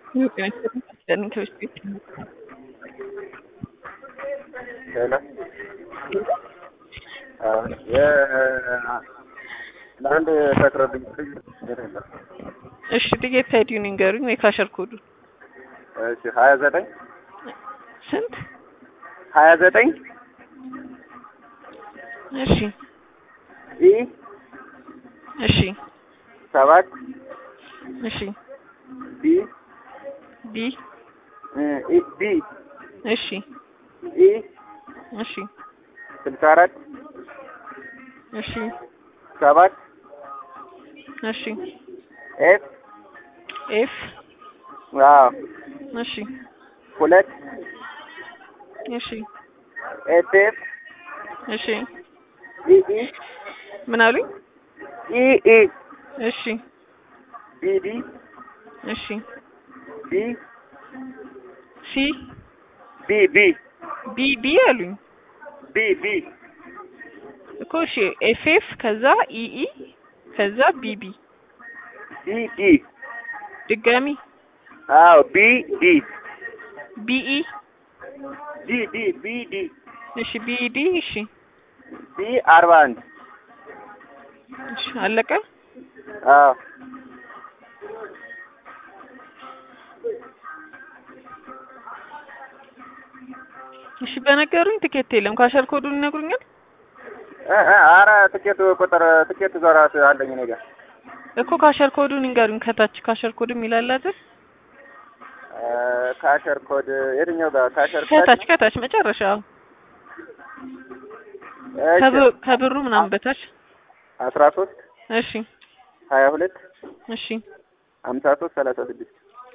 ለአንድ ተቅረብኝ እሺ ጥቂት አይዲውን ይንገሩኝ ወይ ካሸር ኮዱ እሺ ሀያ ዘጠኝ ስንት ሀያ ዘጠኝ እሺ ኢ እሺ ሰባት እሺ ቢ ቢ ኢ ቢ እሺ ኢ እሺ ስልሳ አራት እሺ ሰባት እሺ ኤፍ ኤፍ አዎ እሺ ሁለት እሺ ኤፍ ኤፍ እሺ ኢ ኢ ምን አሉኝ? ኢ ኢ እሺ ቢ ዲ እሺ ቢ ሲ ቢ ቢ ቢ ቢ አሉኝ ቢ ቢ እኮ እሺ ኤፍ ኤፍ ከዛ ኢ ኢ ከዛ ቢ ቢ ቢ ዲ ድጋሚ አዎ ቢ ዲ ቢ ኢ ዲ ዲ ቢ ዲ እሺ ቢ ዲ እሺ ቢ አርባ አንድ እሺ አለቀ። አዎ እሺ በነገሩኝ ትኬት የለም። ካሸር ኮዱን ይነግሩኛል? እ እ ኧረ ትኬት ቁጥር ትኬት ዞራት አለኝ እኔ ጋር እኮ ካሸር ኮዱን ይንገሩኝ። ከታች ካሸር ኮድ የሚላል አይደል? እ ካሸር ኮድ የትኛው ጋር ካሸር ኮድ ከታች ከታች መጨረሻ እሺ ከብ- ከብሩ ምናምን በታች አስራ ሶስት እሺ ሀያ ሁለት እሺ ሀምሳ ሶስት ሰላሳ ስድስት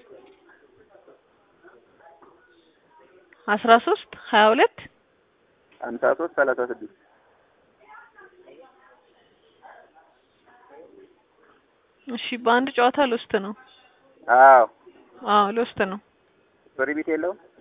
አስራ ሶስት ሀያ ሁለት ሀምሳ ሶስት ሰላሳ ስድስት እሺ በአንድ ጨዋታ ሎስት ነው። አዎ አዎ ሎስት ነው። ፍሪ ቢት የለውም